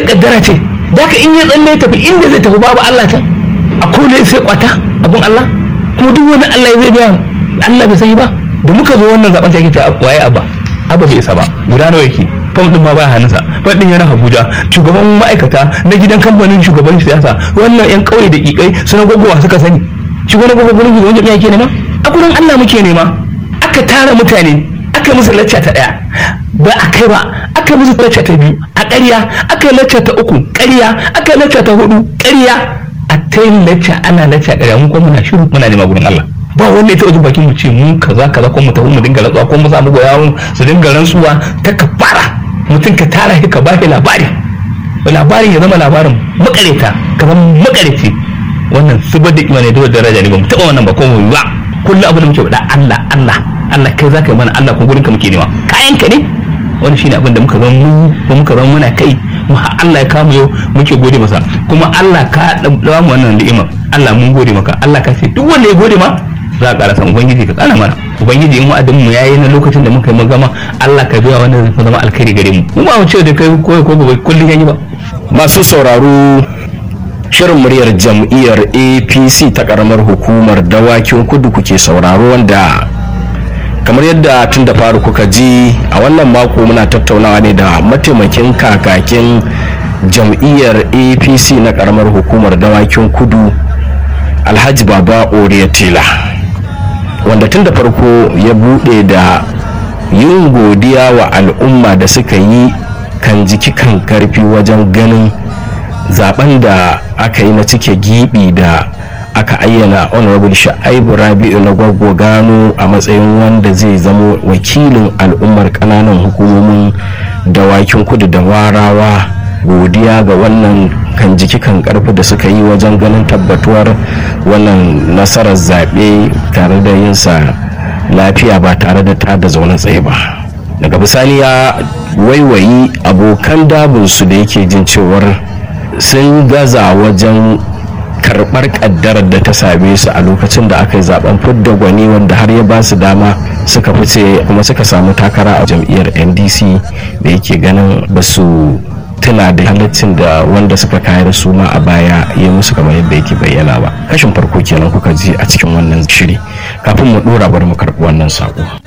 kaddara ce da ka in ya tsalle tafi inda zai tafi babu Allah ta a kone sai kwata abun Allah kuma duk wani Allah zai biya Allah bai sani ba da muka zo wannan zaben sai ta waye abba abba bai isa ba guda nawa yake fam din ma ba hannunsa fam din yana Abuja shugaban ma'aikata na gidan kamfanin shugaban siyasa wannan yan kauye da kikai suna gogowa suka sani shugaban gogowa gurin shugaban jami'a ke nema a gurin Allah muke nema aka tara mutane aka musu lacca ta daya ba a kai ba aka musu lacca ta biyu a ƙarya aka yi lacca ta uku ƙarya aka yi lacca ta hudu ƙarya a ta yin lacca ana lacca ƙarya mun kuma muna shiru muna nema gurin Allah ba wanda ya taɓa jin bakin mu ce mu kaza kaza ko mu tafi mu dinga rantsuwa ko mu samu goyawun su dinga rantsuwa ta kafara mutum ka tara shi ka ba shi labari labarin ya zama labarin makareta ka zama makareci wannan zubar da imani da daraja ne ba mu taɓa wannan ba ko mu ba kullum abin da muke faɗa Allah Allah Allah kai zaka yi mana Allah kuma gurin ka muke nema kayan ka ne wani shine abin da muka zama mu ko muka zama muna kai mu har Allah ya kama yau muke gode masa kuma Allah ka dawo mu wannan ni'ima Allah mun gode maka Allah ka ce duk wanda ya gode ma za a ƙara san ubangiji ka ƙara mana ubangiji in wa'adin mu yayi na lokacin da muka yi magama Allah ka biya wanda zai zama alkhairi gare mu mu ba mu ce da kai ko ko gobe kullun yayi ba masu sauraro shirin muryar jam'iyyar apc ta karamar hukumar dawakin kudu kuke sauraro wanda kamar yadda tun da faru kuka ji a wannan mako muna tattaunawa ne da mataimakin kakakin jam'iyyar apc na karamar hukumar dawakin kudu alhaji baba oriatila wanda tun da farko ya bude da yin godiya wa al'umma da suka yi kan jiki kan karfi wajen ganin zaben da aka yi na cike gibi da aka ayyana honorable sha'ibu rabi'u na gwaggo gano a matsayin wanda zai zamo wakilin al'ummar kananan hukumomin dawakin kudu da warawa godiya ga wannan kan jiki kan karfi da suka yi wajen ganin tabbatuwar wannan nasarar zaɓe tare da yinsa lafiya ba tare da tada zaune tsaye ba daga bisani ya waiwayi abokan dabinsu da yake jin cewar sun gaza wajen karɓar ƙaddarar da ta same su a lokacin da aka yi zaben fidda gwani wanda har ya ba su dama suka fice kuma suka samu takara a jam'iyyar ndc da yake ganin ba su tuna da halaccin da wanda suka kayar su ma a baya ya musu kamar yadda yake bayyana ba kashin farko kenan kuka ji a cikin wannan shiri kafin mu dora bari mu karɓi wannan sako